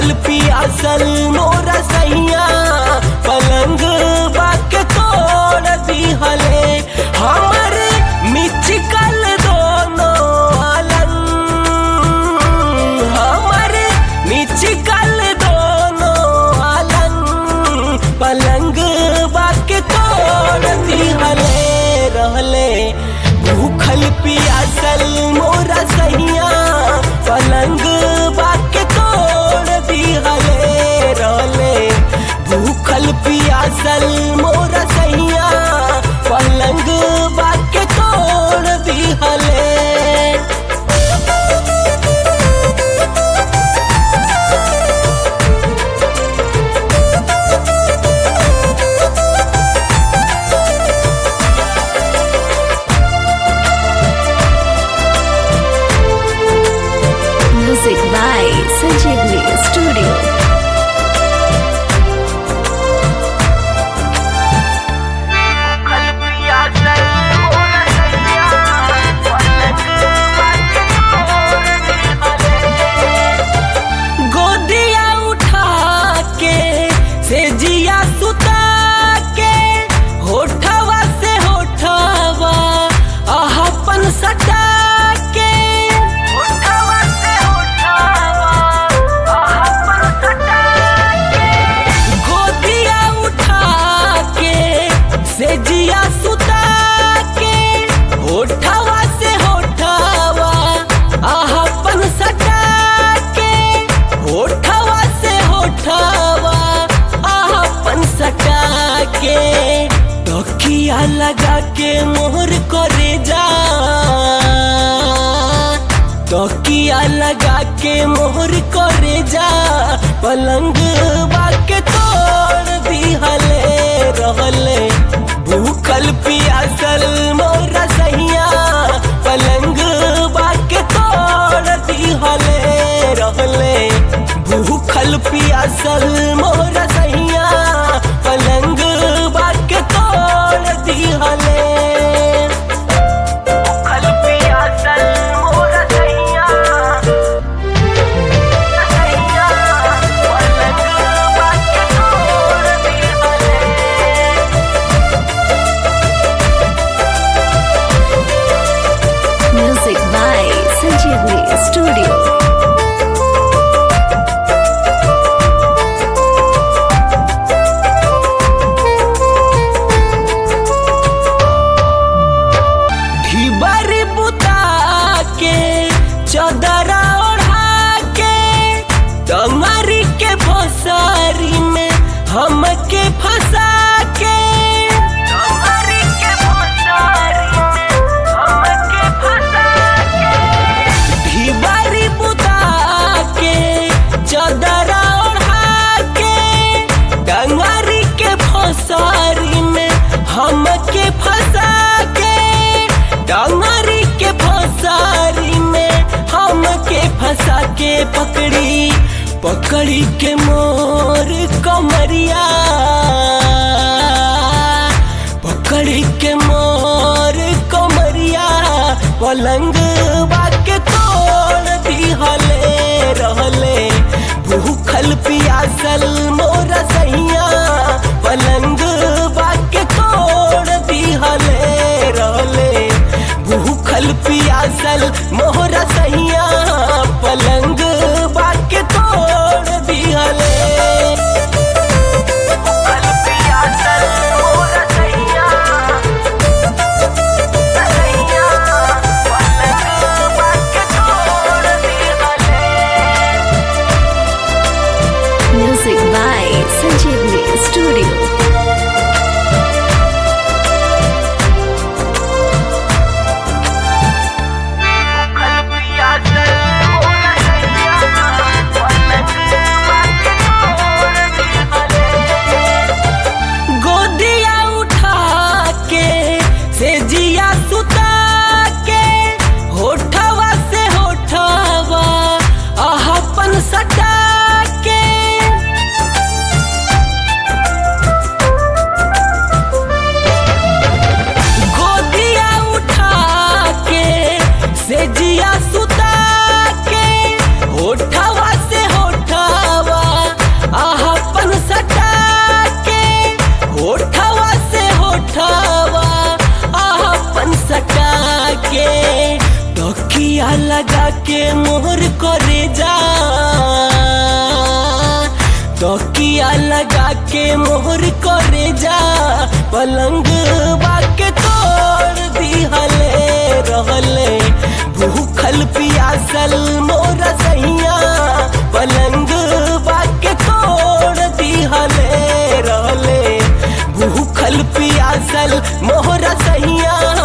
भूखल पियासल मोरा सैया पलंग बाके तोड़ दिहले हमर मिचकल दोनों अलंग हमर मिचकल दोनों अलंग पलंग बाके तोड़ दिहले रहले भूखल पियासल मोरा सैया पलंग बाके तोड़ दिहले रहले भूखल पियासल मोरा सैया पलंग बाके तोड़ दिहले Music by Sanjeevni Studio. गोदिया उठा के से जिया सुता के होठवा से होठवा आहपन सटा के होठवा से होठवा आहपन सटा के गोदिया उठा के से जिया सुता के होठवा से होठवा आहपन सटा के होठवा से होठवा आहपन सटा के तकिया लगा के मोहर करे जा तकिया लगा के मोहर करे जा पलंग बाके तोड़ दिहले रहले भूखल पियासल मोरा सैया पलंग बाके तोड़ दिहले रहले भूखल पियासल मोरा सैया पलंग बाके तोड़ दिहले भूखल पियासल मोरा सैया सैया पलंग बाके तोड़ दिहले Music by Sanjeevni Studio. ढिबरी बुता के चदरा ओढ़ा के टंगरी के भोसरी में हमके फंसा के टंगरी के भोसरी में हमके फंसा के ढिबरी बुता के चदरा ओढ़ा के टंगरी के भोसरी में हमके फंसा के डंगरी के फसारी में हमके फंसा के पकड़ी पकड़ी के मोर कमरिया पकड़ी के मोर कमरिया पलंग बाके तोड़ दिहले रहले भूखल पियासल मोरा सैया पलंग बाके तोड़ दिहले रहले भूखल पियासल मोरा सैया पलंग बाके तोड़ दिहले भूखल पियासल मोरा सैया सैया पलंग बाके तोड़ दिहले Music by Sanjeevni Studio. तकिया लगा के मोहर करे जा तकिया लगा के मोहर करे जा पलंग बाके तोड़ दिहले रहले भूखल पियासल मोरा सैया पलंग बाके तोड़ दिहले रहले भूखल पियासल मोहरा सैया